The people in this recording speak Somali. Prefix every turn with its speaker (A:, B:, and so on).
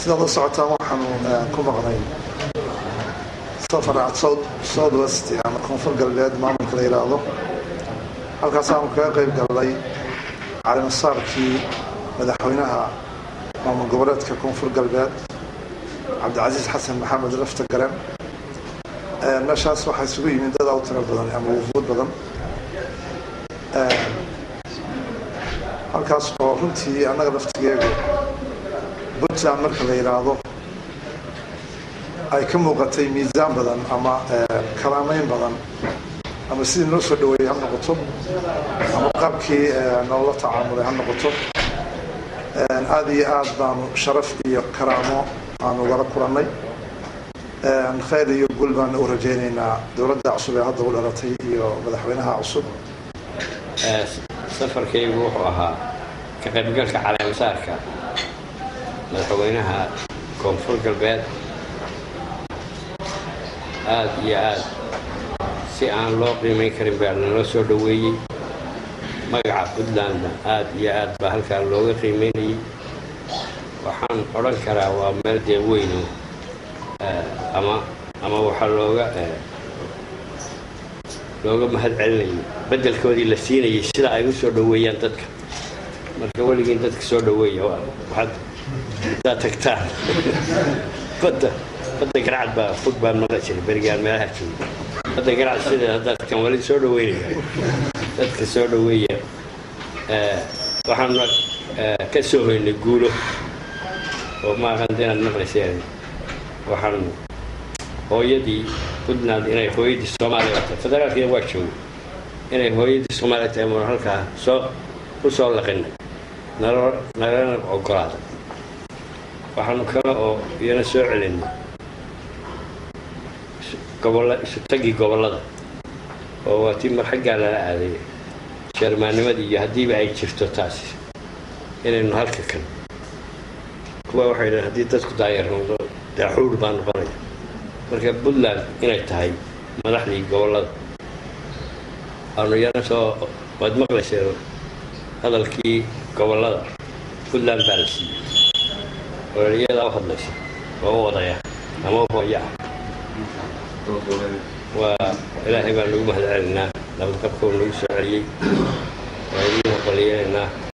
A: sidaad la socotaan waxaanu ku maqnay safar south west ama koonfur galbeed maamulka la yidhaahdo halkaasaanu kaga qayb galnay calimasaarkii madaxweynaha maamul goboleedka koonfur galbeed cabdicasiis xasan maxamed lafta garan meeshaas waxaa isugu yimid dad u tiro badan ama wufuud badan halkaas oo runtii annaga laftigeegu puntland marka la yidhaahdo ay ka muuqatay miisaan badan ama kalaameyn badan ama sidii noo soo dhaweeyey ha noqoto ama qaabkii noola tacaamulay ha noqoto aada iyo aad baanu sharaf iyo karaamo aanu wala kulannay khayr iyo guul baanu u rajaynaynaa dowladda cusub ee hadda u dhalatay iyo madaxweynaha cusub
B: safarkaygu wuxuu ahaa ka qaybgalka caleemasaarka madaxweynaha koonfur galbeed aada iyo aada si aan loo qiimayn karin baa naloo soo dhoweeyey magaca puntlandna aada iyo aad baa halkaa looga qiimaynayay waxaan odhan karaa waa meel dee weyno ama ama waxaa looga looga mahad celinayay beddelkoodii la siinayay sida ay u soo dhoweeyaan dadka marka weligiin dadka soo dhoweeya waxaad intaad tagtaan badda badda garacad baa fog baan maqli jiray berigaan meelaha jooga badda garacad sideed haddaad tagtaan wali soo dhoweynaya dadka soo dhoweeya waxaanu ka soo hoynay guulo oo maaqanta inaad maqlayseen waxaan hooyadii puntland inay hooyadii soomaaliya tahay federaalkiina waa jooga inay hooyadii soomaaliya tahay muna halkaa soo u soo laqinay nalo nalana ogolaaday waxaanu kale oo iyana soo celinay gobolla isu tagii gobollada oo waa tii mar xaggaa lala aaday sharmaanimadii iyo haddiiba ay jirto taasi inaynu halka kan kuwa waxay dhahen haddii dadku daayar noqdo daaxuur baa noqonaya marka puntland inay tahay madaxdii gobollada aanu yana soo waad maqlayseen hadalkii gobollada puntland baa la siiyey oo iyadaa u hadlaysa oo u wadaya ama u hooya ah waa ilaahay baan nagu mahad celinaa nabadqabka uu nagu soo celiyey waa idiin aqbaliyeenaa